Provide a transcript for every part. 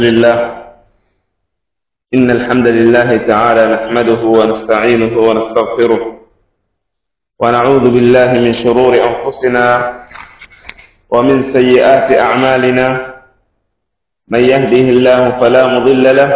لله إن الحمد لله تعالى نحمده ونستعينه ونستغفره ونعوذ بالله من شرور أنفسنا ومن سيئات أعمالنا من يهده الله فلا مضل له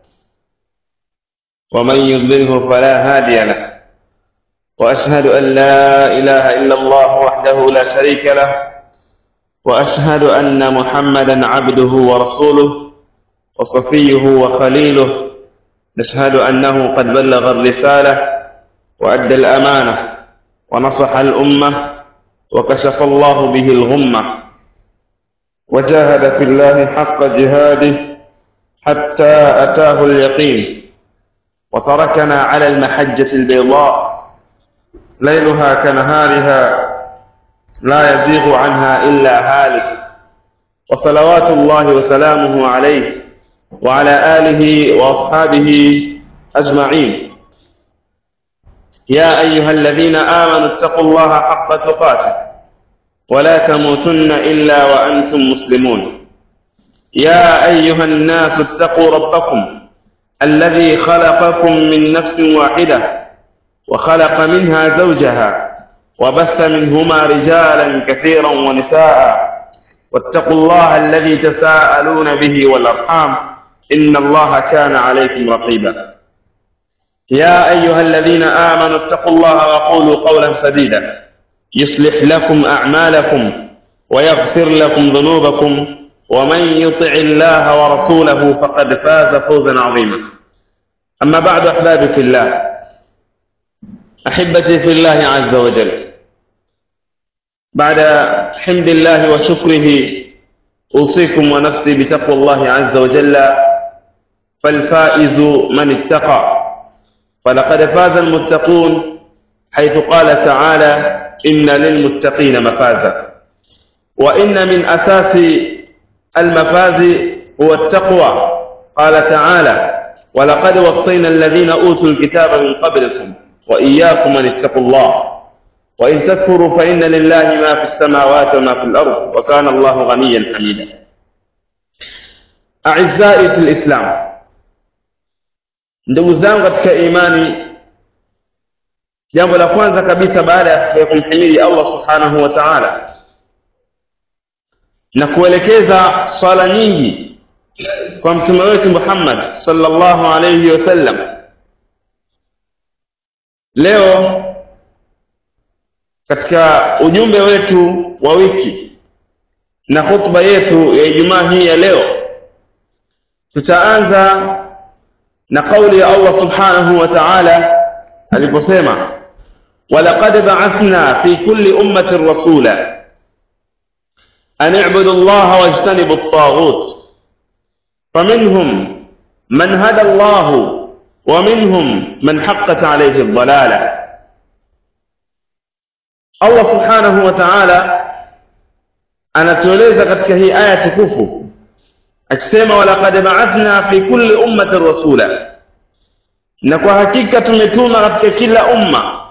ومن يضلله فلا هادي له وأشهد أن لا إله إلا الله وحده لا شريك له وأشهد أن محمدا عبده ورسوله وصفيه وخليله نشهد أنه قد بلغ الرسالة وأدى الأمانة ونصح الأمة وكشف الله به الغمة وجاهد في الله حق جهاده حتى أتاه اليقين وتركنا على المحجة البيضاء ليلها كنهارها لا يزيغ عنها إلا هالك وصلوات الله وسلامه عليه وعلى آله وأصحابه أجمعين يا أيها الذين آمنوا اتقوا الله حق تقاته ولا تموتن إلا وأنتم مسلمون يا أيها الناس اتقوا ربكم الذي خلقكم من نفس واحدة وخلق منها زوجها وبث منهما رجالا كثيرا ونساء واتقوا الله الذي تساءلون به والأرحام إن الله كان عليكم رقيبا يا أيها الذين آمنوا اتقوا الله وقولوا قولا سديدا يصلح لكم أعمالكم ويغفر لكم ذنوبكم ومن يطع الله ورسوله فقد فاز فوزا عظيما أما بعد أحبابي في الله أحبتي في الله عز وجل بعد حمد الله وشكره أوصيكم ونفسي بتقوى الله عز وجل فالفائز من اتقى فلقد فاز المتقون حيث قال تعالى إن للمتقين مفازا وإن من أساس المفاز هو التقوى قال تعالى ولقد وصينا الذين أوتوا الكتاب من قبلكم وإياكم أن اتقوا الله وإن تكفروا فإن لله ما في السماوات وما في الأرض وكان الله غنيا حميدا أعزائي في الإسلام ndugu zangu katika imani jambo la kwanza kabisa baada ya kumhimidi allah subhanahu wa taala na kuelekeza swala nyingi kwa mtume wetu muhammad sallallahu alaihi wasallam leo katika ujumbe wetu wa wiki na khutba yetu ya ijumaa hii ya leo tutaanza na kauli ya allah subhanahu wa taala aliposema walaqad baathna fi kulli ummatin rasula an ibudu llaha wajtanibu ltaghut faminhum man hada llahu ومنهم من حقت عليه الضلاله Allah subhanahu wa ta'ala anatueleza katika hii aya tukufu akisema walaqad ba'athna fi kulli ummatin rasula na kwa hakika tumetuma katika kila umma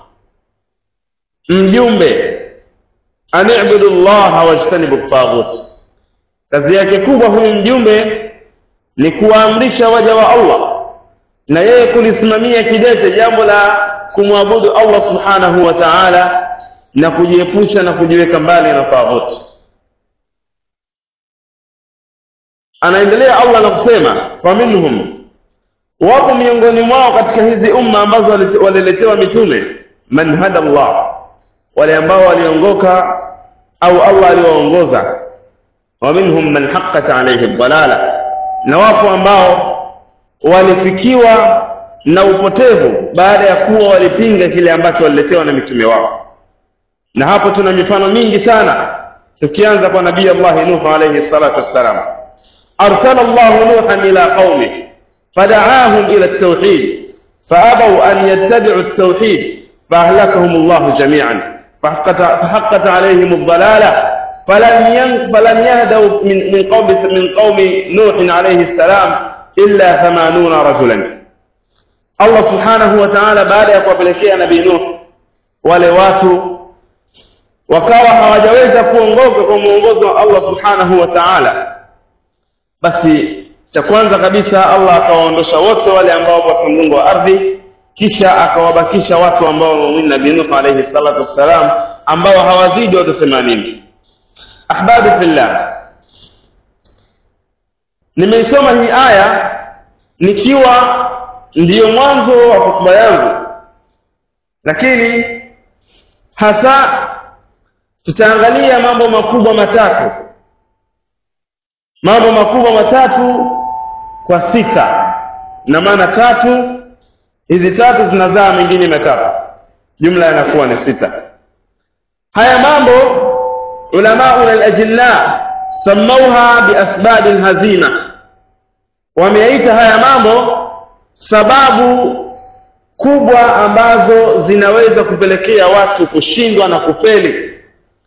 mjumbe ani'budu llaha wajtanibu at-taghut kazi yake kubwa huyu mjumbe ni kuwaamrisha waja wa Allah na yeye kulisimamia kidete jambo la kumwabudu Allah subhanahu wa ta'ala na kujiepusha na kujiweka mbali na taghut anaendelea allah na kusema faminhum wapo miongoni mwao katika hizi umma ambazo waliletewa mitume man hada llah wale ambao waliongoka au allah aliwaongoza wa minhum man haqqat alaihi dalala na wapo ambao walifikiwa na upotevu baada ya kuwa walipinga kile ambacho waliletewa na mitume wao na hapo tuna mifano mingi sana tukianza kwa nabii allahi nuh alayhi salatu wassalam arsala llahu nuhan ila qaumih fadaahum ila ltauhid faabau an yattabicu ltauhid faahlakahum llahu jamian فحقت عليهم الضلالة فلم ين... فلم يهدوا من من قوم من قوم نوح عليه السلام إلا ثمانون رجلا الله سبحانه وتعالى بعد يقوى نبي نوح wale watu wakawa hawajaweza kuongoka kwa mwongozo wa Allah subhanahu wa ta'ala basi cha kwanza kabisa allah akawaondosha wote wale ambao katika mgongo wa ardhi kisha akawabakisha watu ambao wamemwini nabii nuh alaihi salatu wassalam ambao hawazidi watu themanini ahbabi fillah nimeisoma hii aya nikiwa ndiyo mwanzo wa hotuba yangu lakini hasa tutaangalia mambo makubwa matatu mambo makubwa matatu kwa sita na maana tatu hizi tatu zinazaa mengine matatu jumla yanakuwa ni sita haya mambo ulamauna alajilla samauha biasbabi lhazima wameyaita haya mambo sababu kubwa ambazo zinaweza kupelekea watu kushindwa na kufeli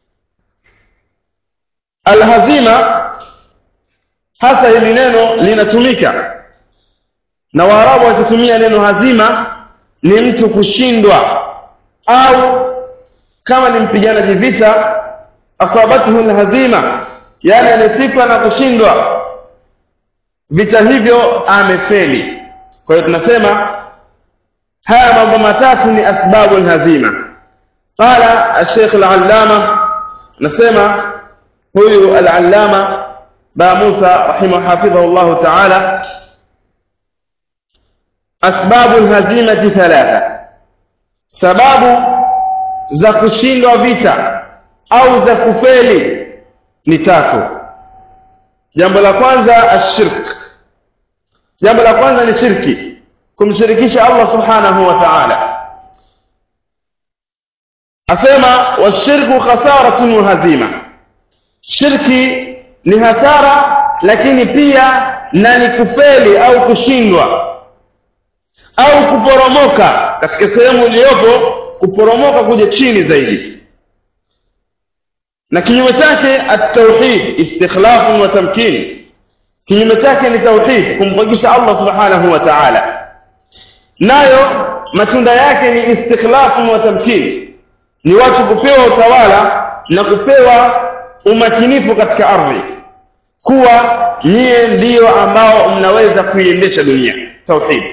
alhazima hasa hili neno linatumika na waarabu wakitumia neno hazima ni mtu kushindwa au kama ni mpiganaji vita asabathu lhazima yani amesifa na kushindwa vita hivyo amefeli kwa hiyo tunasema haya mambo matatu ni asbabu lhazima qala alsheikh alallama nasema huyu alallama ba musa rahimah hafidhahu llahu taala asbabu lhazimati thalatha sababu za kushindwa vita au za kufeli ni tatu jambo la kwanza ashirk jambo la kwanza ni shirki kumshirikisha allah subhanahu wa taala asema washirku khasaratun wa hazima shirki ni hasara lakini pia na ni kufeli au kushindwa au kuporomoka katika sehemu iliyopo kuporomoka kuja chini zaidi na kinyume chake at-tauhid istikhlafun wa tamkin kinyume chake ni tauhid kumpokesha Allah subhanahu wa ta'ala nayo matunda yake ni istikhlafun wa tamkin ni watu kupewa utawala na kupewa umakinifu katika ardhi kuwa nyie ndiyo ambao mnaweza kuiendesha dunia tauhid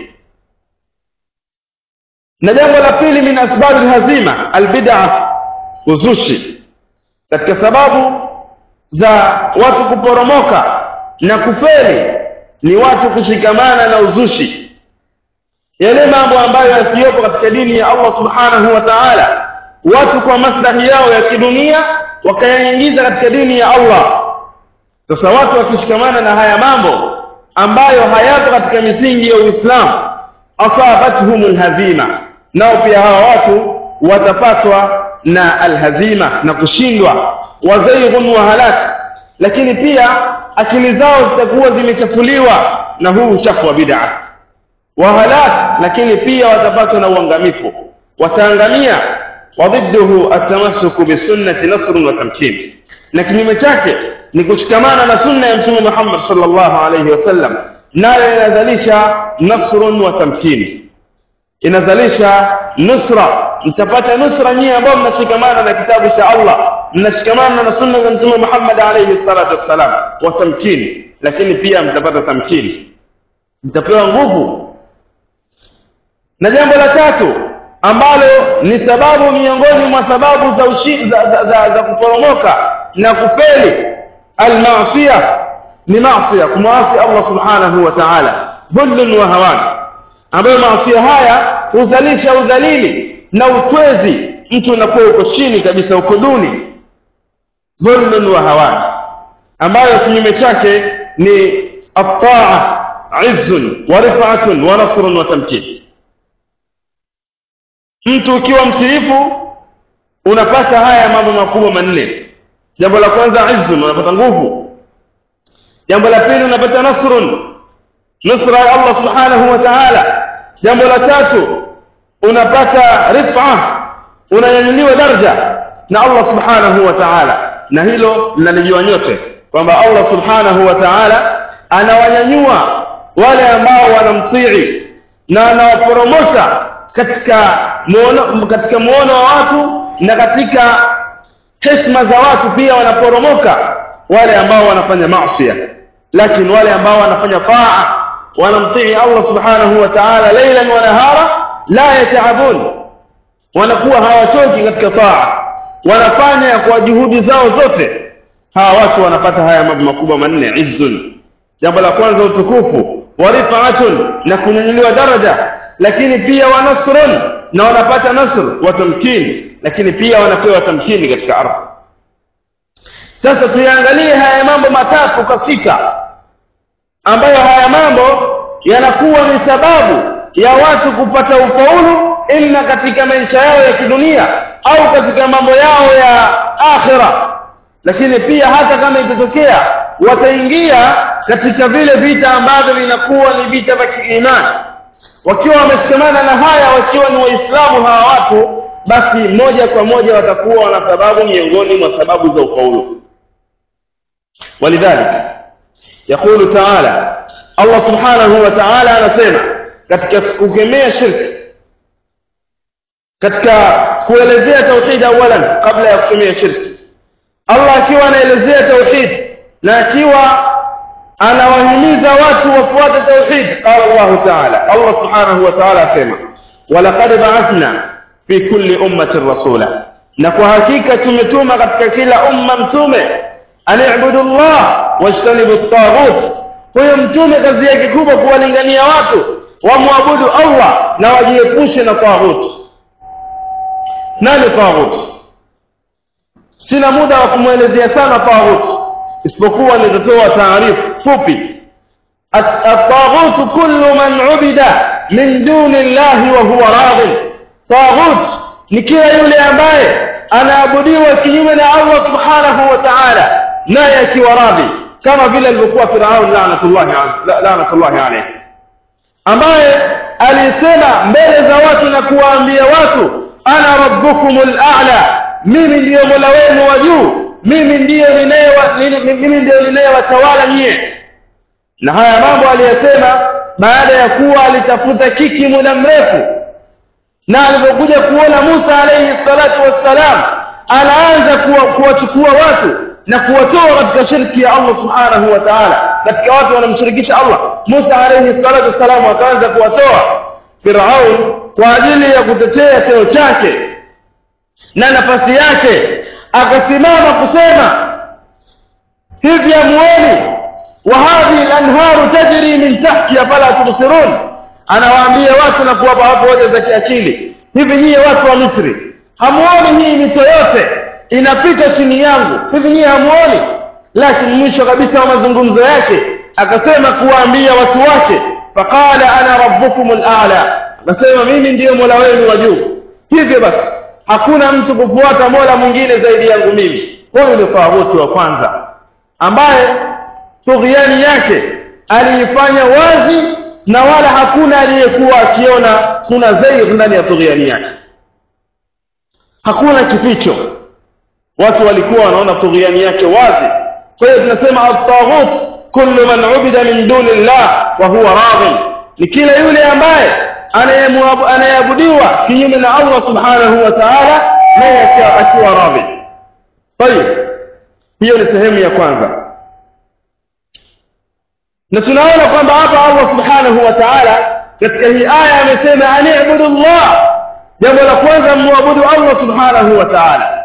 na jambo la pili min asbabi lhazima albid'a uzushi katika sababu za watu kuporomoka na kufeli ni watu kushikamana na uzushi yale mambo ambayo yasiyopo katika dini ya Allah subhanahu wa ta'ala watu kwa maslahi yao ya kidunia wakayaingiza katika dini ya Allah sasa watu wakishikamana na haya mambo ambayo hayapo katika misingi ya Uislamu asabathum alhazima nao pia hawa watu watapatwa na alhazima na kushindwa wazaighun wa halak lakini pia akili zao zitakuwa zimechafuliwa na huu uchafu wa bid'a wa halak lakini pia watapatwa na uangamifu wataangamia wadidduhu atamassuku bisunnati nasrun wa tamkin na kinyume chake ni kushikamana na sunna ya mtume Muhammad sallallahu alayhi wasallam nayo inazalisha nasrun wa tamkin inazalisha nusra mtapata nusra nyie ambao mnashikamana na kitabu cha Allah mnashikamana na sunna za mtume Muhammad alayhi salatu wassalam wa tamkin lakini pia mtapata tamkin mtapewa nguvu na jambo la tatu ambalo ni sababu miongoni mwa sababu za, ushi, za, za, za, za kuporomoka na kufeli almaasiya ni maasiya kumwasi Allah subhanahu wa ta'ala dhullun wa hawan ambayo maasiya haya huzalisha udhalili na utwezi mtu unakuwa uko chini kabisa uko duni dhulmun wa hawan ambayo kinyume chake ni at-ta'a izzun wa rif'atun wa nasrun wa tamkin mtu ukiwa mtiifu unapata haya mambo makubwa manne jambo la kwanza izzun unapata nguvu jambo la pili unapata nasrun nusra ya Allah subhanahu wa ta'ala jambo la tatu unapata rif'a unanyanyuliwa daraja na Allah subhanahu wa ta'ala na hilo linalijua nyote kwamba Allah subhanahu wa ta'ala anawanyanyua wale ambao wanamtii na anawaporomosha katika muono, katika muono wa watu na katika heshima za watu pia wanaporomoka wale ambao wanafanya maasi lakini wale ambao wanafanya taa wanamtii Allah subhanahu wa ta'ala lailan wa nahara la yataabun wanakuwa hawachoki katika taa wanafanya kwa juhudi zao zote hawa watu wanapata haya mambo makubwa manne izzun jambo la kwanza utukufu wa rifaatun na kunyanyuliwa daraja lakini pia wa nasrun na wanapata nasr wa tamkini lakini pia wanapewa tamkini katika ardhi sasa tuyaangalie haya mambo matatu katika ambayo haya mambo yanakuwa ni sababu ya watu kupata ufaulu ima katika maisha yao ya kidunia au katika mambo yao ya akhira lakini pia hata kama itatokea wataingia katika vile vita ambavyo vinakuwa ni vita vya kiimani wakiwa wameshikamana na haya wakiwa ni waislamu hawa watu basi moja kwa moja watakuwa wana sababu miongoni mwa sababu za ufaulu walidhalik yaqulu taala allah subhanahu wa taala anasema katika kukemea shirki katika kuelezea tauhid awalan kabla ya kukemea shirki allah akiwa anaelezea tauhid na akiwa anawahimiza watu wafuate tauhid qala allah taala allah subhanahu wa taala asema walaqad ba'athna fi kulli ummatin rasula na kwa hakika tumetuma katika kila umma mtume an ibudu llah wajtanibu taghut huyo mtume kazi yake kubwa kuwalingania watu wamwabudu allah na wajiepushe na taghut nani taghut sina muda wa kumwelezea sana taghut isipokuwa nitatoa taarifu fupi الطاغوت كل من عبد من دون الله وهو راض طاغوت ni kila yule ambaye anaabudiwa kinyume na Allah subhanahu wa ta'ala naye akiwa radhi kama vile alivyokuwa Firaun laanatullahi laanatullahi alayhi ambaye alisema mbele za watu na kuwaambia watu ana rabbukumul a'la mimi ndiyo mola wenu wa juu mimi ndiyo mimi ndiyo ninayewatawala nyie na haya mambo aliyosema baada ya kuwa alitafuta kiki muda mrefu na alipokuja kuona Musa alayhi salatu wassalam anaanza kuwachukua watu na kuwatoa katika shirki ya Allah subhanahu wa ta'ala katika watu wanamshirikisha Allah Musa alayhi salatu wassalam akaanza kuwatoa Firaun kwa ajili ya kutetea cheo chake na nafasi yake akasimama kusema hivi amuoni wa hadhihi al-anharu tajri min tahti afala tubsirun anawaambia watu na kuwapa watu hoja za kiakili hivi nyie watu wa Misri hamuoni hii mito yote inapita chini yangu hivi nyie hamuoni lakini mwisho kabisa wa mazungumzo yake akasema kuwaambia watu wake faqala ana rabbukum al-a'la akasema mimi ndiyo mola wenu wa juu hivyo basi hakuna mtu kufuata mola mwingine zaidi yangu mimi huyu ni tawuti wa kwanza ambaye tughyani yake aliifanya wazi na wala hakuna aliyekuwa akiona kuna zair ndani ya tughyani yake hakuna kificho watu walikuwa wanaona tughyani yake wazi kwa hiyo tunasema at-taghut kullu man ubida min duni llah wa huwa radhi ni kila yule ambaye anayeabudiwa kinyume na Allah subhanahu wa ta'ala naye akiwa radhi tayib hiyo ni sehemu ya kwanza na tunaona kwamba hapa Allah subhanahu wa ta'ala katika hii aya amesema ani'budu Allah jambo la kwanza muabudu Allah subhanahu wa ta'ala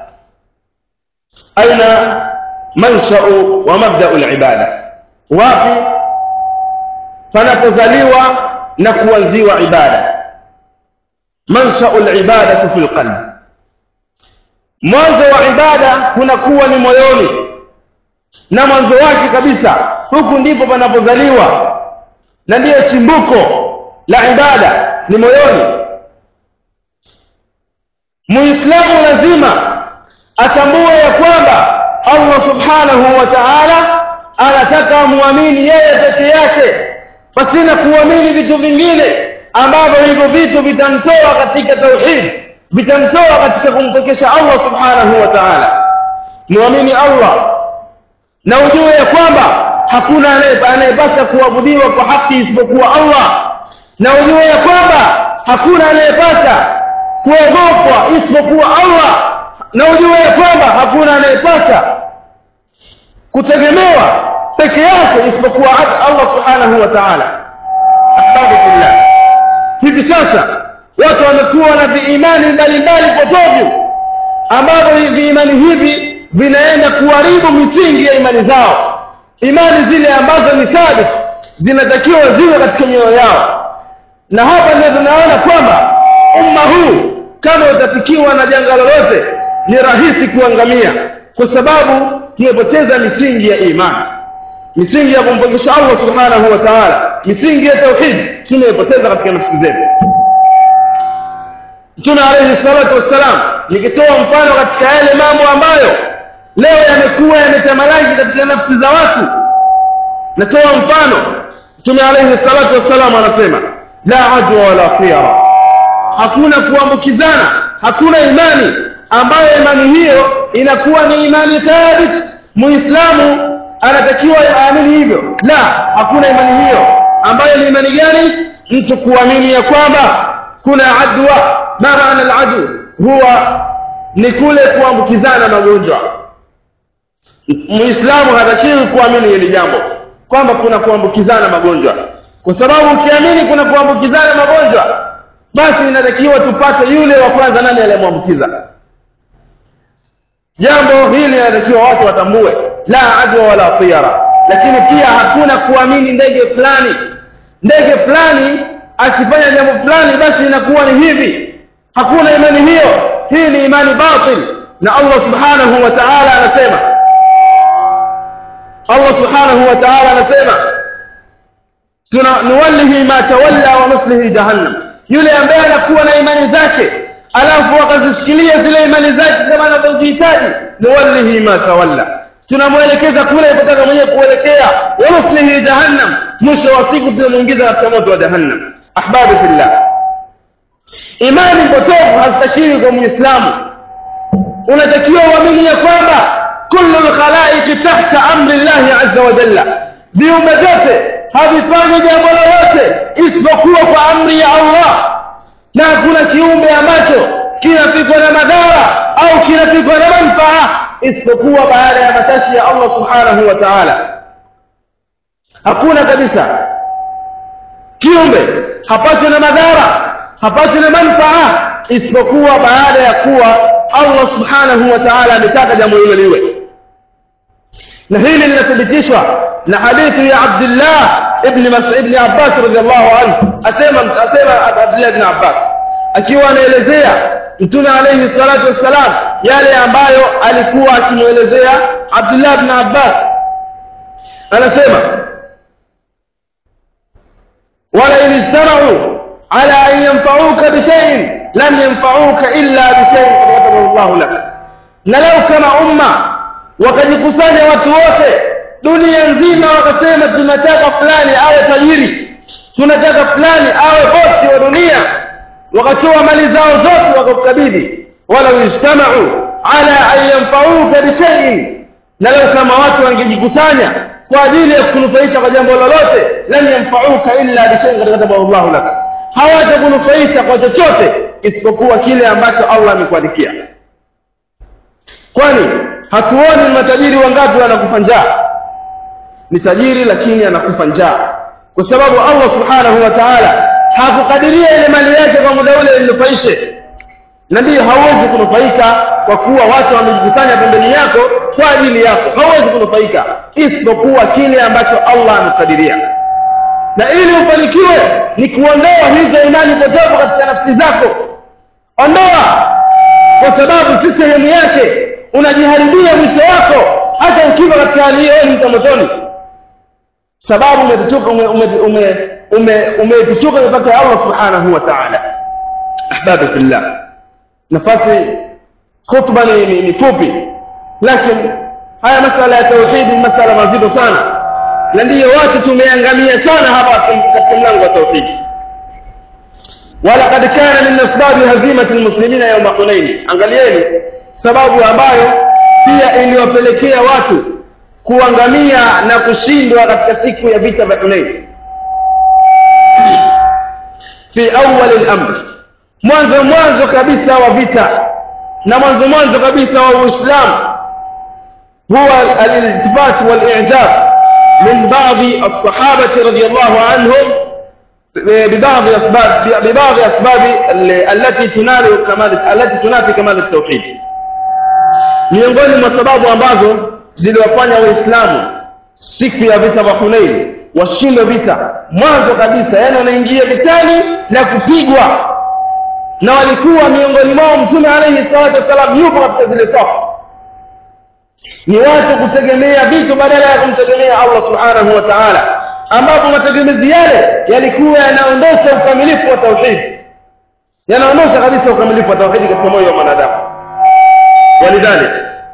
aina mansha'u wa mabda'u al-ibada wapi panapozaliwa na kuanziwa ibada mansha'u al-ibadatu fil qalb mwanzo wa ibada kunakuwa ni moyoni na mwanzo wake kabisa huku ndipo panapozaliwa na ndiyo chimbuko la ibada ni moyoni muislamu lazima atambue ya kwamba Allah subhanahu wa ta'ala anataka muamini yeye peke yake pasina kuamini vitu vingine ambavyo hivyo vitu vitamtoa katika tauhid vitamtoa katika kumpokesha Allah subhanahu wa ta'ala muamini Allah na ujue ya kwamba hakuna anayepasa kuabudiwa kwa haki isipokuwa Allah na ujue ya kwamba hakuna anayepasa kuogopwa isipokuwa Allah na ujue ya kwamba hakuna anayepasa kutegemewa peke yake isipokuwa Allah subhanahu wa ta'ala ahbabu fillah hivi sasa watu wamekuwa na viimani mbalimbali potovu ambavyo viimani hivi vinaenda kuharibu misingi ya imani zao imani zile ambazo ni thabit zinatakiwa ziwe katika mioyo yao na hapa ndio tunaona kwamba umma huu kama utafikiwa na janga lolote ni rahisi kuangamia kwa sababu tumepoteza misingi ya imani misingi ya kumpokesha Allah subhanahu wa ta'ala misingi ya tauhid tumepoteza katika nafsi zetu Mtume alayhi salatu wassalam nikitoa mfano katika yale mambo ambayo leo yamekuwa yametamalaki katika nafsi za watu natoa mfano Mtume alayhi salatu wassalam anasema la adwa wala khiyara hakuna kuambukizana hakuna imani ambayo imani hiyo inakuwa ni imani thabit muislamu anatakiwa aamini hivyo la hakuna imani hiyo ambayo ni imani gani mtu kuamini ya kwamba kuna adwa ma maana aladu huwa ni kule kuambukizana magonjwa muislamu hatakiwi kuamini hili jambo kwamba kuna kuambukizana magonjwa kwa sababu ukiamini kuna kuambukizana magonjwa basi inatakiwa tupate yule wa kwanza nani aliyemwambukiza jambo hili linatakiwa watu watambue la adwa wala tiyara lakini pia hakuna kuamini ndege fulani ndege fulani akifanya jambo fulani basi inakuwa ni hivi hakuna imani hiyo hii ni imani batil na Allah subhanahu wa ta'ala anasema Allah subhanahu wa ta'ala anasema tuna nuwallihi ma tawalla wa nuslihi jahannam yule ambaye anakuwa na imani zake alafu akazishikilia zile imani zake kama anavyozihitaji nuwallihi ma tawalla tunamwelekeza kule alipotaka mwenyewe kuelekea wa nuslihi jahannam mwisho wa siku tunamuingiza katika moto wa jahannam ahbabu fillah imani potofu hazitakiwi kwa muislamu unatakiwa uamini ya kwamba kullu lkhalaiqi tahta amri llahi azza wa jalla viumbe vyote havifanyi jambo lolote isipokuwa kwa amri ya allah na hakuna kiumbe ambacho kinapikwa na madhara au kinapikwa na manfaa isipokuwa baada ya matashi ya allah subhanahu wa taala hakuna kabisa kiumbe hapatwi na madhara hapatwi na manfaa isipokuwa baada ya kuwa allah subhanahu wa taala ametaka jambo hilo liwe na hili linathibitishwa na hadithi ya abdillah ibni ibni abbas radiallahu anhu asema asema abdillah ibni abbas akiwa anaelezea mtume alayhi salatu wassalam yale ambayo alikuwa akimwelezea abdullah ibn abbas anasema wala in ijtamau ala an yanfauka bishaiin lam yanfauka illa bishaiin kad katabahu llahu lak na lau kama umma wakajikusanya watu wote dunia nzima wakasema tunataka fulani awe tajiri tunataka fulani awe bosi wa dunia wakatoa mali zao zote wakakukabidhi walau ijtamau ala an yanfauka bishaiin na lau kama watu wangejikusanya kwa ajili ya kunufaisha kwa jambo lolote lam yanfauka illa bishaiin kad katabahu llahu lak hawatakunufaisha kwa chochote isipokuwa kile ambacho allah amekuandikia kwani hatuoni matajiri wangapi wanakufa njaa ni tajiri lakini anakufa njaa kwa sababu allah subhanahu wa taala hakukadiria ile mali yake kwa muda ule inufaishe na ndiyo hauwezi kunufaika kwa kuwa watu wamejikusanya pembeni yako kwa ajili yako hauwezi kunufaika isipokuwa kile ambacho allah amekadiria na ili ufanikiwe ni kuondoa hizo imani potofu katika nafsi zako ondoa kwa sababu si sehemu yake unajiharibia mwisho wako hata ukiwa katika hali hiyo ni mtamotoni sababu umetuchuka umeepuchuka ume, ume, ume mipaka ya allah subhanahu wa taala ahbabi fillah nafasi khutba ni, ni, ni fupi lakini haya masala ya tauhidi ni masala mazito sana na ndiyo watu tumeangamia sana hapa katika mlango wa tauhidi walaqad kana min asbabi hazimati lmuslimina yauma hunaini angalieni sababu ambayo pia iliwapelekea watu kuangamia na kushindwa katika siku ya vita vya hunaini fi awali lamri mwanzo mwanzo kabisa wa vita na mwanzo mwanzo kabisa wa uislamu huwa aliltifat walijab من بعض الصحابة رضي الله عنهم ببعض أسباب ببعض أسباب التي تنال كمال التي تنافي كمال التوحيد miongoni mwa sababu ambazo ziliwafanya waislamu siku ya vita vya hunein washinde vita mwanzo kabisa yani wanaingia vitani na kupigwa na walikuwa miongoni mwao mtume alaihi salatu wassalam yupo katika zile safu ni watu kutegemea vitu badala ya kumtegemea allah subhanahu wa taala ambapo mategemezi yale yalikuwa yanaondosha ukamilifu wa tauhidi yanaondosha kabisa ukamilifu wa tauhidi katika moyo wa mwanadamu walidhalik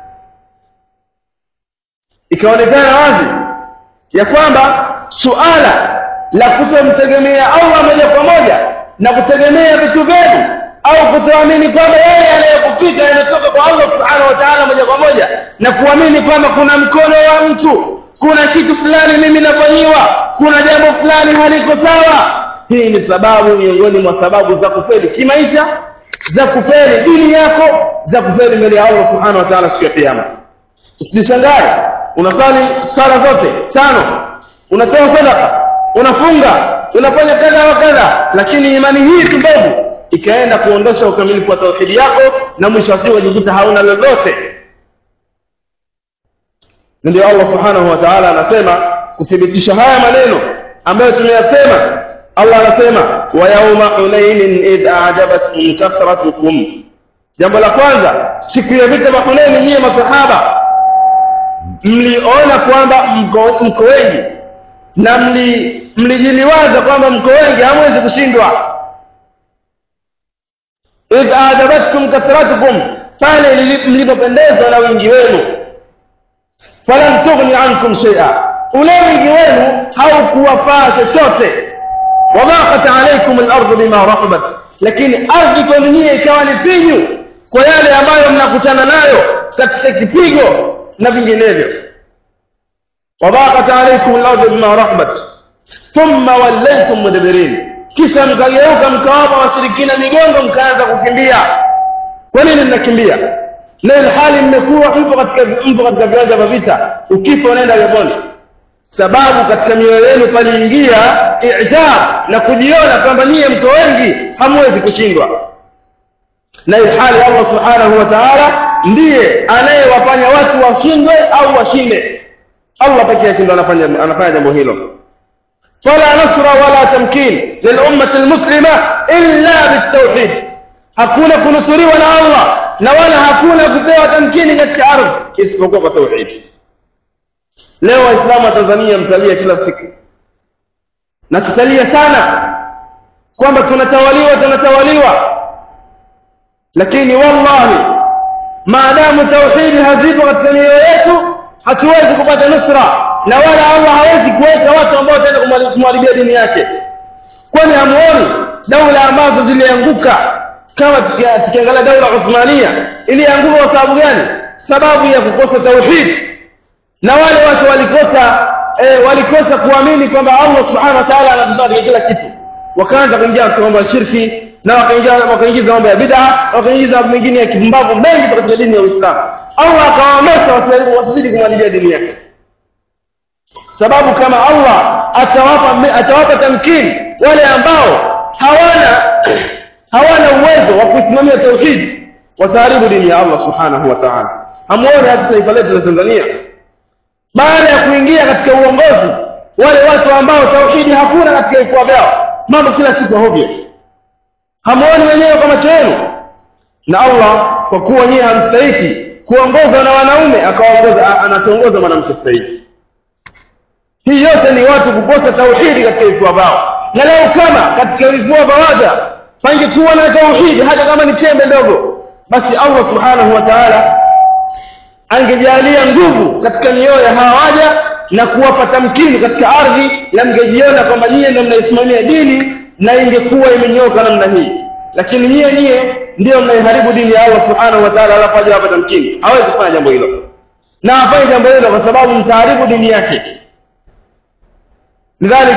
ikaonekana wazi ya kwamba suala la kutomtegemea allah moja kwa moja na kutegemea vitu vyenu au kutoamini kwamba yale yanayokupita yanatoka kwa allah subhanahu wa taala moja kwa moja na kuamini kwamba kuna mkono wa mtu kuna kitu fulani mimi nafanyiwa kuna jambo fulani haliko sawa hii ni sababu miongoni mwa sababu za kufeli kimaisha za kufeli dini yako za kufeli mbele ya allah subhanahu wa taala siku ya kiama usijishangae unasali sala zote tano unatoa sadaka unafunga unafanya kadha wa kadha lakini imani hii tubovu ikaenda kuondosha ukamilifu wa tauhidi yako na mwisho wa siku wajikuta hauna lolote ndio allah subhanahu wa taala anasema kuthibitisha haya maneno ambayo tumeyasema allah anasema wa yauma hunainin idh ajabatkum kathratukum jambo la kwanza siku ya vita vya hunaini nyiye masahaba mliona kwamba mko, mko wengi na mli mlijiliwaza kwamba mko wengi hamwezi kushindwa idh ajabatkum kathratukum pale mlipopendezwa na wingi wenu falam tughni ankum shaia ule wingi wenu haukuwafaa chochote wadhaqat alaikum lardu bima rahabat lakini ardhi kwenu nyie ikawa ni pinyu kwa yale ambayo mnakutana nayo katika kipigo na vinginevyo wadhaqat alaikum lardu bima rahabat thumma wallaitum mudbirin kisha mkageuka mkawapa washirikina migongo mkaanza kukimbia kwa nini mnakimbia na ilhali mmekuwa mpo katika mpo katika viwanja vya vita ukifa unaenda peponi sababu katika mioyo yenu paliingia ijab na kujiona kwamba niye mko wengi hamwezi kushindwa na ilhali allah subhanahu wa taala ndiye anayewafanya watu washindwe au washinde allah peke yake ndo anafanya anafanya jambo hilo فلا نصر ولا تمكين للأمة المسلمة إلا بالتوحيد hakuna kunusuriwa na allah na wala hakuna kupewa tamkini katika ardhi isipokuwa kwa tauhidi leo waislamu wa tanzania mtalia kila siku na tutalia sana kwamba tunatawaliwa tunatawaliwa lakini wallahi maadamu tauhidi hazipo katika mioyo yetu hatuwezi kupata nusra na wala allah hawezi kuweka watu ambao wataenda kumharibia dini yake kwani hamuoni daula ambazo zilianguka kama tukiangalia daula uthmania ilianguka kwa sababu gani sababu ya kukosa tauhid na wale watu walikosa eh, walikosa kuamini kwamba allah subhanahu wa taala anatusadia kila kitu wakaanza kuingia katika mambo ya shirki na wakaingia wakaingiza mambo ya bid'a wakaingiza mambo mengine ya kipumbavu mengi katika dini ya uislamu allah akawaamsha wasizidi kumharibia dini yake sababu kama allah atawapa atawapa tamkini wale ambao hawana hawana uwezo wa kuisimamia tauhidi wataharibu dini ya allah subhanahu wa taala hamuone hata taifa letu la tanzania baada ya kuingia katika uongozi wale watu ambao tauhidi hakuna katika vifua vyao mambo kila siku hovyo hamuoni wenyewe kwa macho yenu na allah kwa kuwa nyiye hamstahiki kuongozwa na wanaume akawaongoza anatuongoza mwanamke stahiki hii yote ni watu kukosa tauhidi katika vifua vyao na leo kama katika vifua vya waja pangekuwa na tauhidi hata kama ni chembe ndogo basi allah subhanahu wa taala angejalia nguvu katika mioyo ya hawa waja na kuwapa tamkini katika ardhi na mngejiona kwamba nyie ndo mnaisimamia dini na ingekuwa imenyoka namna hii lakini nyie nyie ndiyo mnaiharibu dini ya allah subhanahu wa taala alafu aja wapa tamkini hawezi kufanya jambo hilo na afanye jambo hilo kwa sababu mtaharibu dini yake lidhalik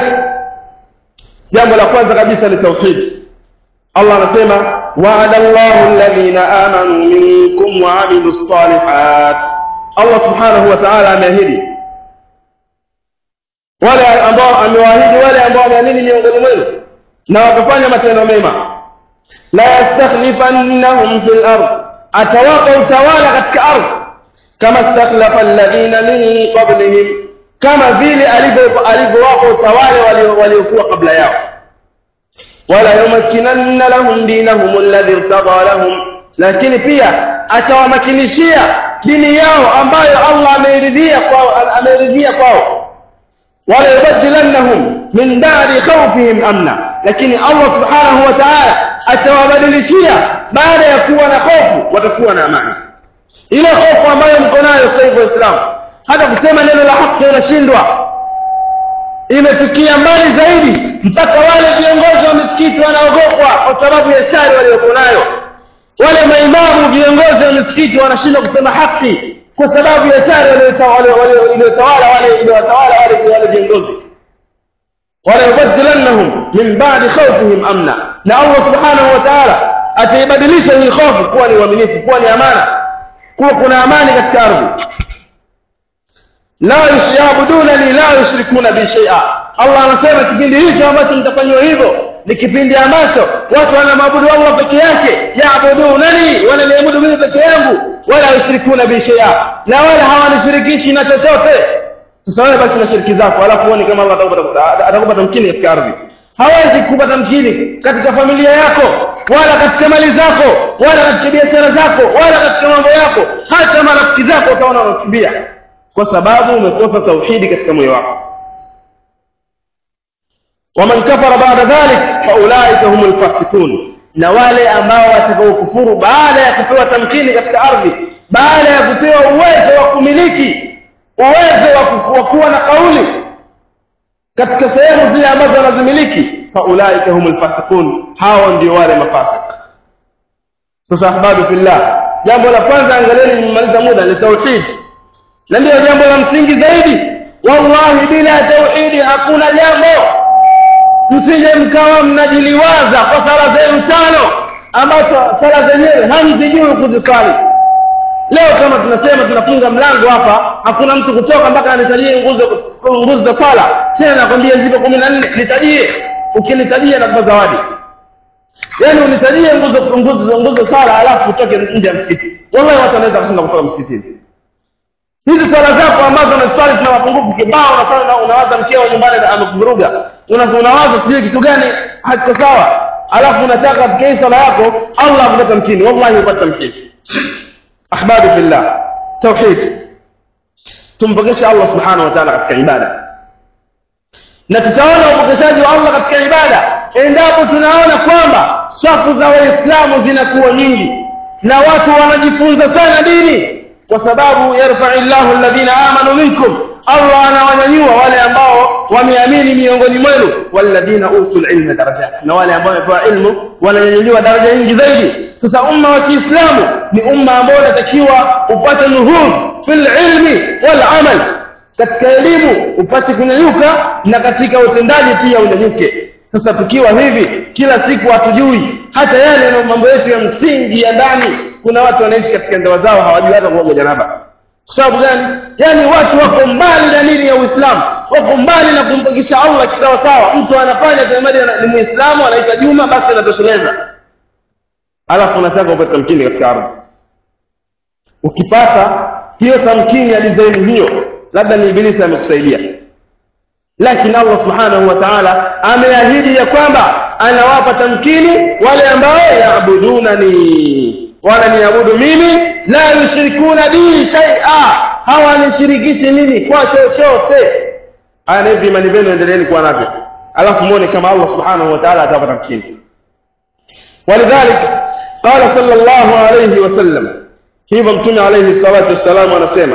jambo la kwanza kabisa ni tauhidi allah anasema waada llahu alladhina amanu minkum waamilu lsalihat allah subhanahu wa taala ameahidi wale ambao amewaahidi wale ambao wameamini miongoni mwenu na wakafanya matendo mema la yastakhlifannahum fil ard atawapa utawala katika ardhi kama stakhlafa alladhina min qablihim kama vile alivyowapa utawala waliokuwa kabla yao wala yumakkinanna lahum dinahum alladhi irtada lahum lakini pia atawamakinishia dini yao ambayo Allah ameridhia kwao ameridhia kwao wala yubadilannahum min ba'di khawfihim amna lakini Allah subhanahu wa ta'ala atawabadilishia baada ya kuwa na hofu watakuwa na amani ile hofu ambayo mko nayo sasa hivi waislamu hata kusema neno la haki unashindwa imefikia mbali zaidi mpaka wale viongozi wa misikiti wanaogopwa kwa sababu ya shari waliokuwa nayo wale maimamu viongozi wa misikiti wanashindwa kusema haki kwa sababu ya shari waliotawala wale iliwatawala wale wale viongozi wala yubadilannahum min ba'di khawfihim amna na Allah subhanahu wa ta'ala ataibadilisha hii hofu kuwa ni uaminifu kuwa ni amana kuwa kuna amani katika ardhi la yabudunani la yushrikuna bi shay'a Allah anasema kipindi hicho ambacho mtafanywa hivyo ni kipindi ambacho watu wanamwabudu Allah peke yake yaabudunani wananiabudu mimi peke yangu wala yushrikuna bi shay'a na wala hawanishirikishi na chochote sasa wewe baki na shiriki zako alafu uone kama Allah atakupa tamkini katika ardhi hawezi kukupa tamkini katika familia yako wala katika mali zako wala katika biashara zako wala katika mambo yako hata marafiki zako utaona wanakimbia kwa sababu umekosa tauhidi katika moyo wako waman kafara baada dhalik faulaika humul fasikun na wale ambao watakaokufuru baada ya kupewa tamkini katika ardhi baada ya kupewa uwezo wa kumiliki uwezo wa kuwa na kauli katika sehemu zile ambazo wanazimiliki faulaika humul fasikun hao ndio wale mafasik sasa ahbadu fillah jambo la kwanza angalieni nimemaliza muda ni tauhid na ndio jambo la msingi zaidi wallahi bila tauhidi hakuna jambo msije mkawa mnajiliwaza kwa sala zenu tano ambazo sala zenyewe hamzijui kuzisali leo kama tunasema tunafunga mlango hapa hakuna mtu kutoka mpaka anitajie nguzo nguzo za swala tena nakwambia zipo kumi na nne nitajie ukinitajia nakupa zawadi yaani unitajie nguzo nguzo nguzo swala alafu utoke nje ya msikiti wallahi watu wanaweza kushinda kutoka msikitini hizi swala zako ambazo unaswali tuna mapungufu kibao unafanya na unawaza mkeo nyumbani na amekuvuruga unawaza sijui kitu gani hakiko sawa alafu unataka katika hii swala yako Allah akupata mkini wallahi upata mkini ahbadu fillah tauhid tumpokeshe Allah subhanahu wa ta'ala katika ibada na tutaona upokeshaji wa Allah katika ibada endapo tunaona kwamba safu za waislamu zinakuwa nyingi na watu wanajifunza sana dini kwa sababu yarfai llahu alladhina amanu minkum allah anawanyanyua wale ambao wameamini miongoni mwenu walladhina utul ilma darajat na wale ambao wamepewa ilmu wananyanyuliwa daraja nyingi zaidi sasa umma wa kiislamu ni umma ambao unatakiwa upate nuhudh fi lilmi walamal katika elimu upate kunyanyuka na katika utendaji pia unyanyuke sasa tukiwa hivi kila siku hatujui hata yale mambo yetu ya msingi ya ndani kuna watu wanaishi katika ndoa zao hawajui hata kuoga janaba kwa sababu gani yaani watu wako mbali na dini ya uislamu wako mbali na kumpokesha allah kisawasawa mtu anafanya tamadi ni muislamu anaita juma basi anatosheleza alafu unataka upate tamkini katika ardhi ukipata hiyo tamkini ya dizaini hiyo labda ni ibilisi amekusaidia lakini allah subhanahu wa taala ameahidi ya kwamba anawapa tamkini wale ambao yaabudunani wananiabudu mimi la yushrikuna bi shaia hawanishirikishi mimi kwa chochote haya na hivi imani vyenu endeleeni kuwa navyo alafu muone kama allah subhanahu wa taala atawapa tamkini ولذلك قال صلى الله عليه وسلم hivyo mtume alayhi salatu wassalam anasema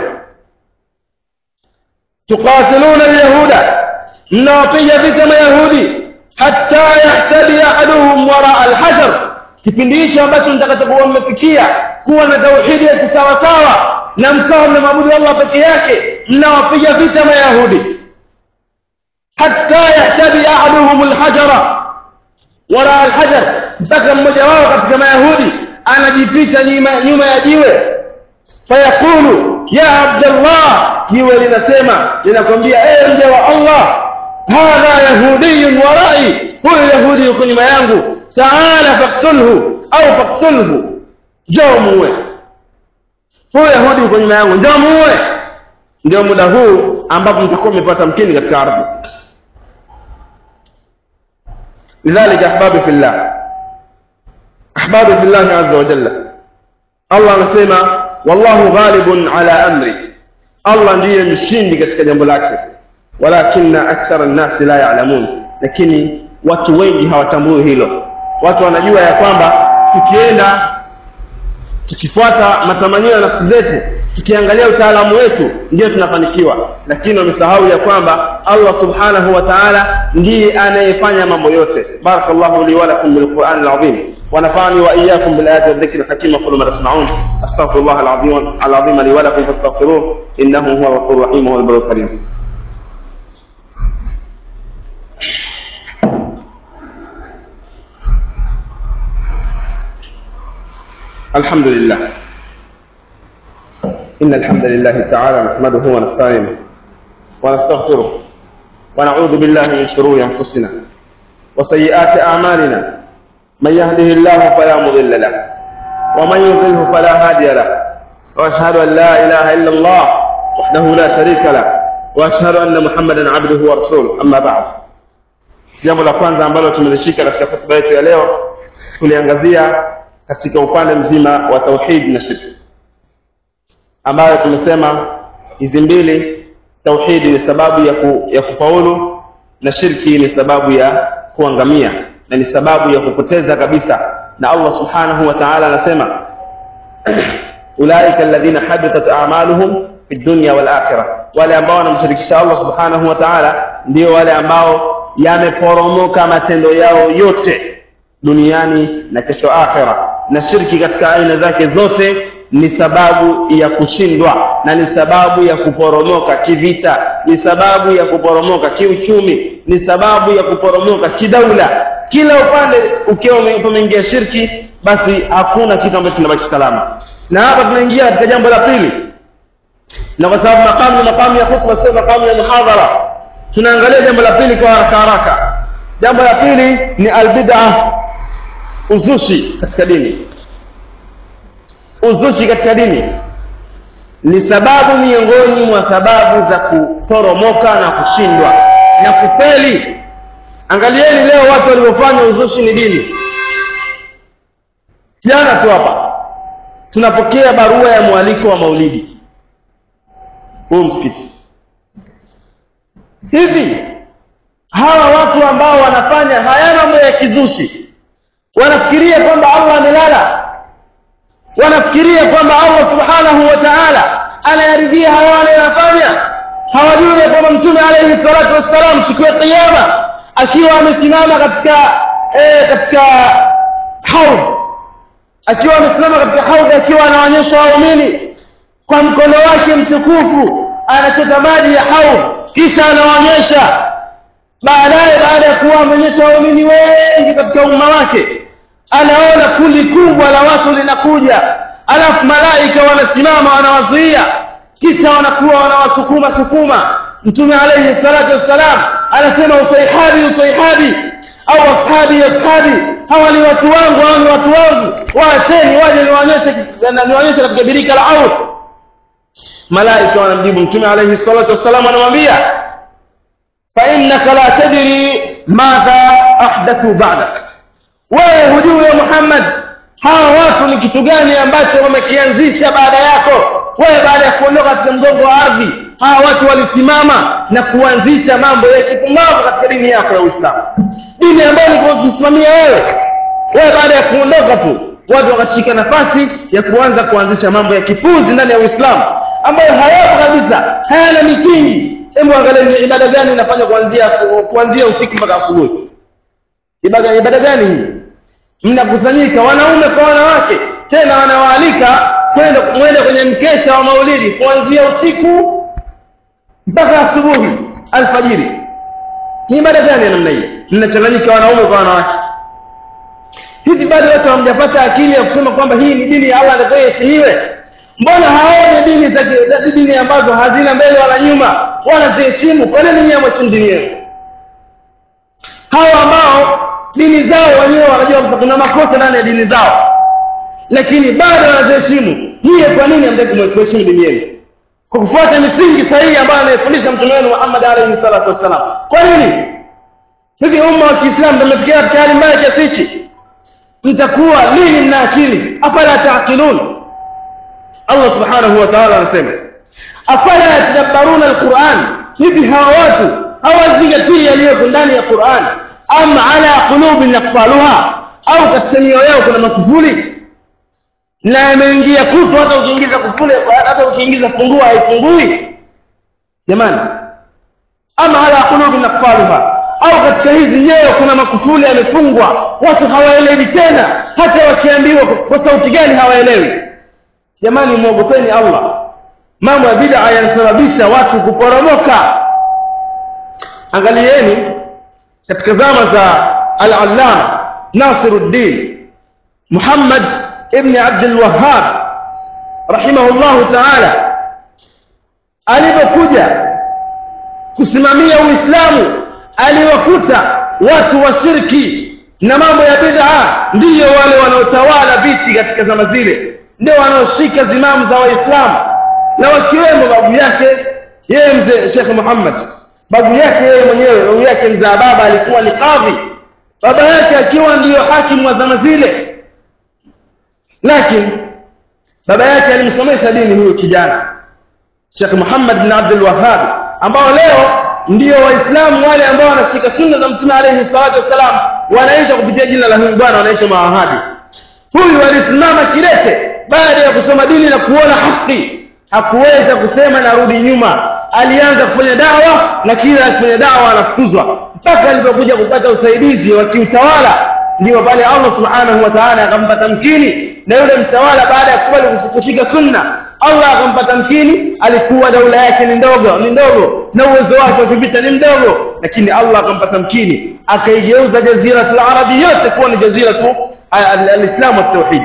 tuqatiluna alyahuda mnawapiga vita mayahudi hatta yahtadi ahaduhum waraa alhajar kipindi hicho ambacho mtakachokuwa mmefikia kuwa na tauhidi ya kisawasawa na mkawa mnamwabudu allah peke yake mnawapiga vita mayahudi hatta yahtadi ahaduhum alhajara waraa alhajar mpaka mmoja wao katika mayahudi anajificha nyuma, nyuma ya jiwe fayaqulu ya abdallah jiwe linasema linakwambia ee mja wa allah hadha yahudiyun warai huyu yahudi yuko nyuma yangu taala faktulhu au faktulhu njoo muue huyu yahudi yuko nyuma yangu njoo muue ndio muda huu ambapo mtakuwa mmepata mkini katika ardhi لذلك أحبابي في الله أحبابي في الله عز وجل الله anasema wallahu ghalibun ala amri Allah ndiye mshindi katika jambo lake walakinna akthara nnasi la ya'lamun lakini watu wengi hawatambui hilo watu wanajua ya kwamba tukienda tukifuata matamanio ya nafsi zetu tukiangalia utaalamu wetu ndio tunafanikiwa lakini wamesahau ya kwamba allah subhanahu wa taala ndiye anayefanya mambo yote barakallahu li walakum bilqurani alazim ونفعني واياكم بالايات والذكر الحكيم اقول ما تسمعون استغفر الله العظيم العظيم لي ولكم فاستغفروه انه هو الغفور الرحيم وهو البر الكريم الحمد لله إن الحمد لله تعالى نحمده ونستعينه ونستغفره ونعوذ بالله من شرور أنفسنا وسيئات أعمالنا من يهده الله فلا مضل له ومن يضله فلا هادي له وأشهد أن لا إله إلا الله وحده لا شريك له وأشهد أن محمدا عبده ورسوله أما بعد jambo la kwanza ambalo tumelishika katika hotuba yetu ya leo tuliangazia katika upande mzima wa tauhid na shirki ambayo tumesema hizi mbili tauhidi ni sababu ya, ku, ya kufaulu na shirki ni sababu ya kuangamia na ni sababu ya kupoteza kabisa na allah subhanahu wa taala anasema ulaika alladhina habitat a'maluhum fi dunya wal akhirah wale ambao wanamshirikisha allah subhanahu wa taala ndio wale ambao yameporomoka matendo yao yote duniani na kesho akhira na shirki katika aina zake zote ni sababu ya kushindwa na ni sababu ya kuporomoka kivita ni sababu ya kuporomoka kiuchumi ni sababu ya kuporomoka kidaula kila upande ukiwa umeingia shirki basi hakuna kitu ambacho kinabaki salama na hapa tunaingia katika jambo la pili na kwa sababu makamu ni makamu ya khutba sio makamu ya muhadhara tunaangalia jambo la pili kwa haraka haraka jambo la pili ni albid'a uzushi katika dini uzushi katika dini ni sababu miongoni mwa sababu za kuporomoka na kushindwa na kufeli angalieni leo watu waliofanya uzushi ni dini jana tu hapa tunapokea barua ya mwaliko wa maulidi huu msikiti hivi hawa watu ambao wanafanya haya mambo ya kizushi wanafikiria kwamba allah amelala wanafikiria kwamba allah subhanahu wa taala anayaridhia haya wanayoyafanya hawajui ya kwamba mtume alaihi salatu wassalam siku ya kiama akiwa amesimama katika eh, katika haudh akiwa amesimama katika haudh akiwa anaonyesha waumini kwa mkono wake mtukufu anachota maji ya haudh kisha anaonyesha baadaye baada ya kuwa ameonyesha waumini wengi katika umma wake anaona kundi kubwa la watu linakuja alafu malaika wanasimama wanawazuia kisha wanakuwa wanawasukuma sukuma mtume alaihi salatu wassalam anasema usaihabi usaihabi au ashabi ashabi hawa ni watu wangu hawa ni watu wangu waacheni waje niwaonyeshe katika birika la auf malaika wanamjibu mtume alaihi salatu wassalam anamwambia فإنك لا تدري ماذا أحدثوا بعدك wewe hujui ya Muhammad hawa watu ni kitu gani ambacho wamekianzisha baada yako wewe baada ya kuondoka katika mgongo wa ardhi hawa watu walisimama na kuanzisha mambo ya kipumbavu katika dini yako ya Uislamu dini ambayo ilikuwa ukisimamia wewe wewe baada ya kuondoka tu watu wakashika nafasi ya kuanza kuanzisha mambo ya kipuzi ndani ya Uislamu ambayo hayapo kabisa hayana misingi hebu angalia ni ibada gani inafanywa kuanzia kuanzia usiku mpaka asubuhi ibada ibada gani hii mnakusanyika wanaume kwa wanawake tena wanawaalika kwenda mwende kwenye mkesha wa maulidi kuanzia usiku mpaka asubuhi alfajiri ni ibada gani ya namna hii mnachanganyika wanaume kwa wanawake hivi bado watu hamjapata akili ya kusema kwamba hii ni dini ya Allah ndio iheshimiwe mbona haone dini za dini ambazo hazina mbele wala nyuma wanaziheshimu kwa nini nyinyi mweshimu dini yenu hawa ambao dini zao wenyewe wanajua kwamba kuna makosa ndani ya dini zao lakini bado wanaziheshimu nyie kwa nini hamtaki kuheshimu dini yenu kwa kufuata misingi sahihi ambayo anayefundisha mtume wenu Muhammad alayhi salatu wassalam kwa nini hivi umma wa Kiislamu tumefikia katika hali mbaya kiasi hichi mtakuwa lini mna akili afala taaqilun Allah subhanahu wa ta'ala anasema afala yatadabbaruna alquran hivi hawa watu hawazingatii yaliyoko ndani ya Qur'an am ala qulubin yaqfaluha au katika mioyo yao kuna makufuli na yameingia kutu hata ukiingiza kufuli hata ukiingiza funguo haifungui jamani ama ala qulubin yaqfaluha au katika hizi nyoyo kuna makufuli yamefungwa watu hawaelewi tena hata wakiambiwa kwa sauti gani hawaelewi jamani muogopeni Allah mambo ya bid'a yanasababisha watu kuporomoka angalieni katika zama za al-allama Nasiruddin Muhammad ibn Abdul Wahhab rahimahullahu ta'ala alipokuja kusimamia Uislamu aliwakuta watu wa shirki na mambo ya bid'a ndiyo wale wanaotawala viti katika zama zile ndio wanaoshika zimamu za waislamu na wakiwemo babu yake yeye mzee Sheikh Muhammad babu yake yeye mwenyewe babu yake mzaa baba alikuwa ni kadhi baba yake akiwa ndiyo hakimu wa zama zile lakini baba yake alimsomesha dini huyo kijana Sheikh Muhammad bin Abdul Wahhab ambao leo ndio waislamu wale ambao wanashika sunna za mtume alayhi salatu wasalam wanaitwa kupitia jina la huyu bwana wanaitwa mawahabi huyu alisimama kidete baada ya kusoma dini na kuona haki hakuweza kusema narudi nyuma alianza kufanya dawa na kila akifanya dawa anafukuzwa mpaka alipokuja kupata usaidizi wa kiutawala ndio pale Allah subhanahu wa ta'ala akampa tamkini na yule mtawala baada ya kubali kushika sunna Allah akampa tamkini alikuwa daula yake ni ndogo ni ndogo na uwezo wake wa kivita ni mdogo lakini Allah akampa tamkini akaigeuza jaziratul arabi yote kuwa ni jaziratu al-islam wa tauhid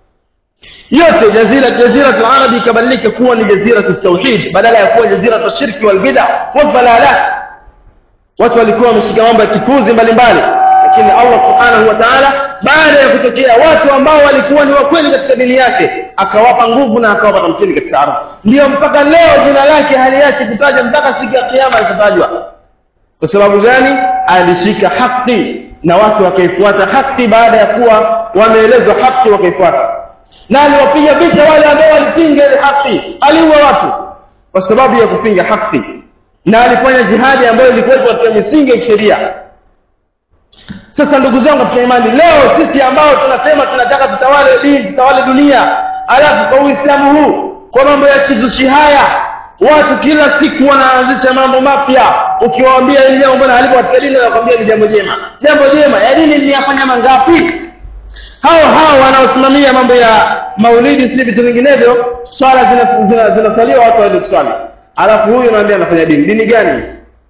yote jazira jaziratul arabi ikabadilika kuwa ni jaziratul tauhid badala ya kuwa jaziratul shirki wal bid'a wal dalalat watu walikuwa wameshika mambo ya kipuzi mbalimbali lakini Allah subhanahu wa ta'ala baada ya kutokea watu ambao walikuwa ni wakweli katika dini yake akawapa nguvu na akawapa tamkini katika ardhi ndio mpaka leo jina lake hali yake kutaja mpaka siku ya kiyama litatajwa kwa sababu gani alishika haki na watu wakaifuata haki baada ya kuwa wameelezwa haki wakaifuata na aliwapiga vita wale ambao walipinga ile haki aliua watu kwa sababu ya kupinga haki na alifanya jihadi ambayo ilikuwa katika misingi ya sheria sasa ndugu zangu katika imani leo sisi ambao tunasema tunataka tutawale dini tutawale dunia alafu kwa uislamu huu kwa mambo ya kizushi haya watu kila siku wanaanzisha mambo mapya ukiwaambia hili jambo mbona halipo katika dini wanakwambia ni jambo jema jambo jema ya dini niyafanya mangapi hao hao wanaosimamia mambo ya maulidi si vitu vinginevyo swala zinasaliwa zina, zina watu waende kuswali alafu huyu anaambia anafanya dini dini gani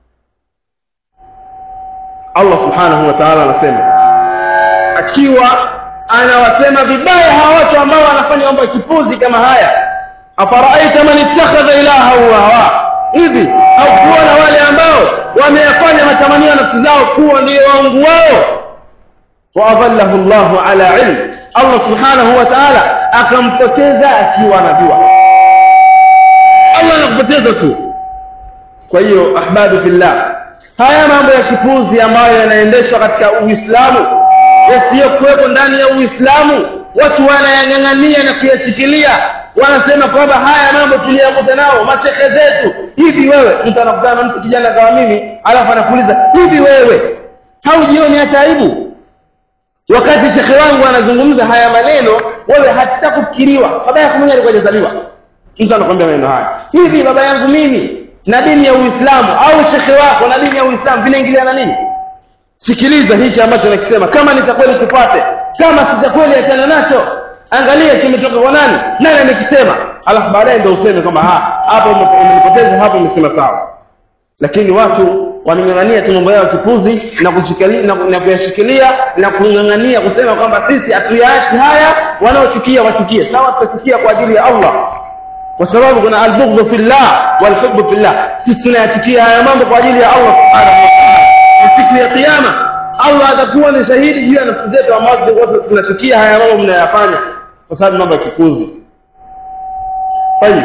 Allah subhanahu wa ta'ala anasema akiwa anawasema vibaya hawa watu ambao wanafanya mambo ya kipuzi kama haya afaraaita man ittakhadha ilahahu hawa hivi au kuona wale ambao wameyafanya matamanio ya nafsi zao kuwa ndio waungu wao waadhallahu Allahu ala ilm Allah subhanahu wa ta'ala akampoteza akiwa anajua Allah anakupoteza tu kwa hiyo ahbabu fillah haya mambo ya kipuzi ambayo yanaendeshwa katika Uislamu yasiyokuwepo ndani ya Uislamu watu wanayang'ang'ania na kuyashikilia wanasema kwamba haya mambo tuliyakuta nao mashehe zetu hivi wewe mtu anakutana na mtu kijana kama mimi alafu anakuuliza hivi wewe haujioni hata aibu wakati shekhe wangu anazungumza haya maneno wewe hata kufikiriwa baba yako mwenyewe alikuwa hajazaliwa mtu anakwambia maneno haya hivi baba yangu mimi na dini ya Uislamu au shekhe wako na dini ya Uislamu vinaingiliana nini sikiliza hichi ambacho nakisema kama ni cha kweli tupate kama si cha kweli achana nacho angalia kimetoka kwa nani nani amekisema alafu baadaye ndio useme kwamba hapo umenipoteza hapo umesema sawa lakini watu wanang'ang'ania tu mambo yao kipuzi na kushikilia na, na kuyashikilia na kung'ang'ania kusema kwamba sisi hatuyaachi haya wanaochukia wachukie sawa tutachukia kwa ajili ya Allah kwa sababu kuna albughdhu fillah walhubbu fillah sisi tunayachukia haya mambo kwa ajili ya Allah subhanahu wa ta'ala na siku ya kiyama Allah atakuwa ni shahidi juu ya nafsi zetu ambazo tunachukia haya mambo mnayafanya kwa sababu mambo ya kikuzi tayib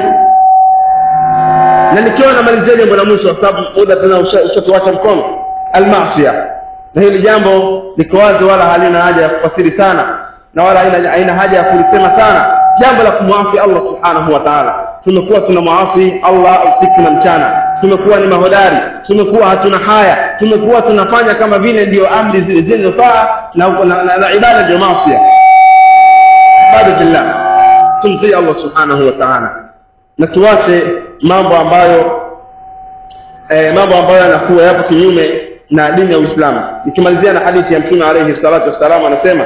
na nikiwa namalizia jambo la mwisho kwa sababu muda tena ushatuacha mkono almasia na hili jambo liko wazi wala halina haja ya kufasiri sana na wala haina, haina haja ya kulisema sana jambo la kumwasi Allah subhanahu wa ta'ala tumekuwa tunamwasi Allah usiku na mchana tumekuwa ni mahodari tumekuwa hatuna haya tumekuwa tunafanya kama vile ndio amri zile zinazofaa na, na, na, na ibada ndio maasi ibadatillah tumtii Allah subhanahu wa ta'ala na tuache mambo ambayo eh, mambo ambayo yanakuwa yapo kinyume na dini ya Uislamu nikimalizia na hadithi ya Mtume alayhi salatu wassalam anasema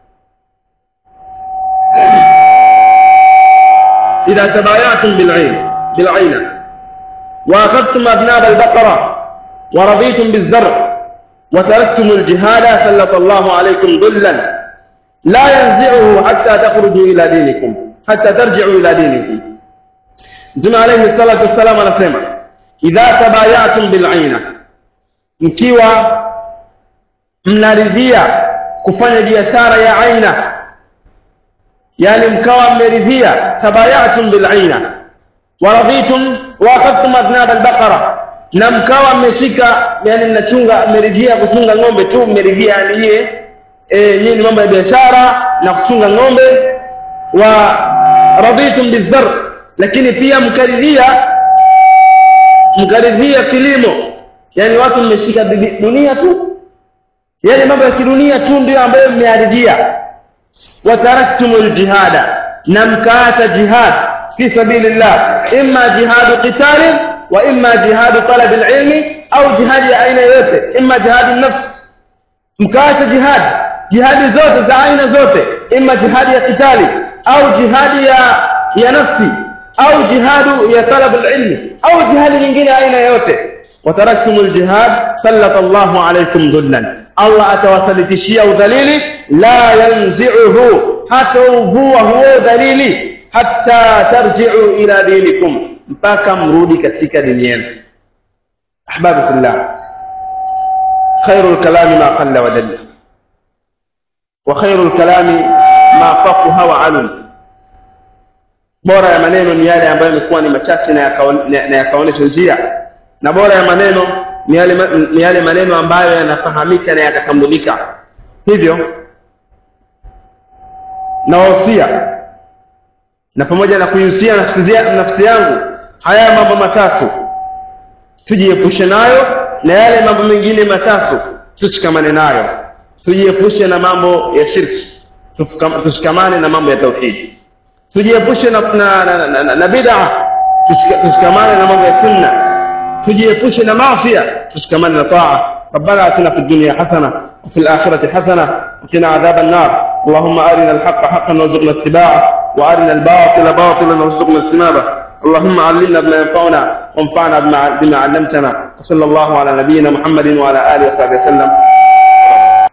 إذا تبايعتم بالعين بالعينة وأخذتم أذناب البقرة ورضيتم بالزرع وتركتم الجهاد سلط الله عليكم ظلا لا ينزعه حتى تخرجوا إلى دينكم حتى ترجعوا إلى دينكم Mtume alayhi salatu wassalam anasema idha tabayatum bilaina, mkiwa mnaridhia kufanya biashara ya aina, yani mkawa mmeridhia tabayatum bilaina waradhitum waaqadtum adnab albaqara, na mkawa mmeshika, yani mnachunga, mmeridhia kuchunga ng'ombe tu, mmeridhia yani yeye e, nyinyi mambo ya biashara na kuchunga ng'ombe wa radhitum bizar lakini pia mkaridhia mkaridhia kilimo yani watu mmeshika dunia tu yani mambo ya kidunia tu ndio ambayo mmearidhia wataraktum ljihada na mkaacha jihad fi sabilillah imma jihadu qitalin wa imma jihadu talabi lilmi au jihadi ya aina yoyote imma jihadi nafsi mkaacha jihad jihadi zote za aina zote imma jihadi ya qitali au jihadi ya ya nafsi au jihadu ya talab alilmi au jihadi nyingine aina yoyote wataraktum aljihad sallata Allahu alaykum dhullan Allah atawasalitishia udhalili la yanzi'uhu hata uvua huo dhalili hatta tarji'u ila dinikum mpaka mrudi katika dini yenu ahbabi fillah khairul kalami ma qalla wa dalla wa khairul kalami ma faquha wa alum bora ya maneno ni yale ambayo yamekuwa ni machache na yakaonyesha njia na bora ya maneno ni yale, ni yale maneno ambayo yanafahamika na yakatambulika hivyo nawahusia na pamoja na kuihusia nafsi yangu haya mambo matatu tujiepushe nayo na yale mambo mengine matatu tushikamane nayo tujiepushe na mambo ya shirki tushikamane na mambo ya tauhidi tujiepushe na, na, na, na, na, na bid'a tushikamane na mambo ya sunna tujiepushe na maafia tushikamane na taa ربنا اتنا في الدنيا حسنه وفي الاخره حسنه وقنا عذاب النار اللهم ارنا الحق حقا وارزقنا اتباعه وارنا الباطل باطلا وارزقنا اجتنابه اللهم علمنا بما ينفعنا وانفعنا بما علمتنا وصلى الله على نبينا محمد وعلى اله وصحبه وسلم